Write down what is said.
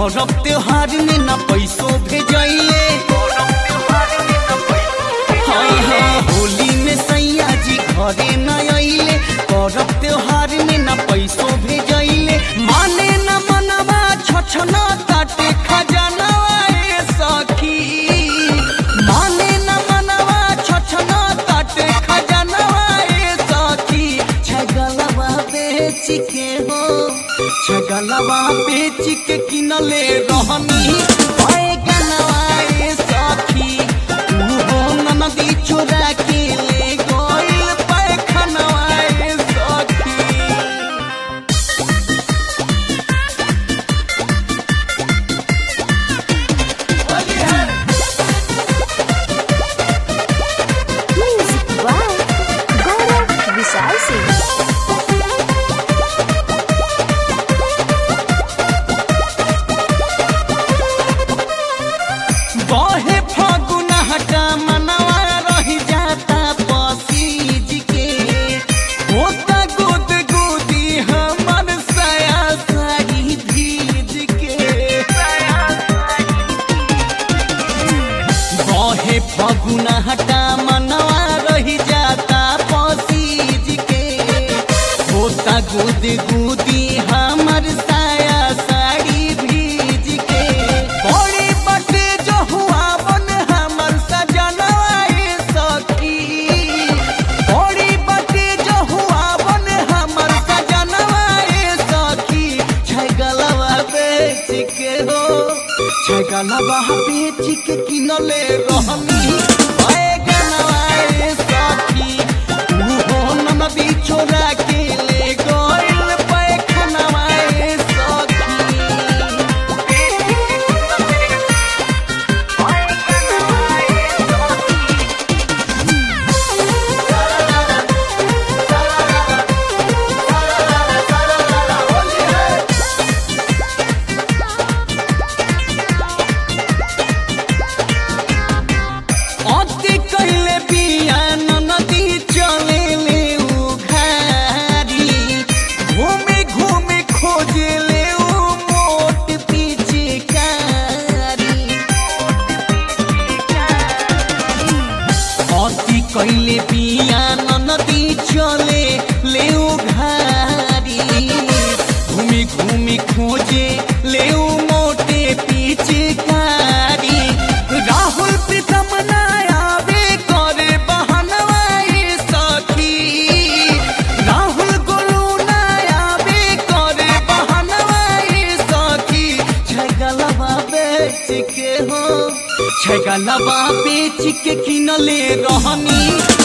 परब त्योहार में न पैसो भेजैले हाँ हाँ होली में सैया जी घरे न अइले परब त्योहार में न पैसो भेजैले माने न मनवा छछना काटे खजनवा ए सखी माने न मनवा छछना काटे खजनवा ए सखी छगलवा बेच के हो छगलवा बेच के किनले रहनी बैगनवा ए सखी तू हो ननदी चोरा के ले गइल पैखनवा ए सखी Music by Gaurav Vishal Singh. बहे फगुन हटा मनवा रही जाता पसीज के होता गुद गुदी हमर सया साड़ी भीज के बहे फगुन हटा मनवा रही जाता पसीज के होता गुद गुदी हमर साया साड़ी भीज के बड़े बटे जो हुआ बन हमर सजनवा ए सखी बड़ी बटे जो हुआ बन हमर सजनवा ए सखी छगलवा बेच के हो छगलवा बेच के किनले रहनी बैगनवा ए सखी तू हो ननदी छोरा के ले गइल पैखनवा ए अति कैले बिया नदी चले ले उघारी घूमे घूमे खोजे ले उ मोट पिचकारी अति कैले बिया नदी चले ले उघारी घूमी घूमी खोजे ले उ मोटे पिचकारी राहुल प्रीतम ना आवे करे बहनवा ए सखी राहुल गोलू ना आवे करे बहनवा ए सखी छगलवा बेच के हो छगलवा बेच के किनले रहनी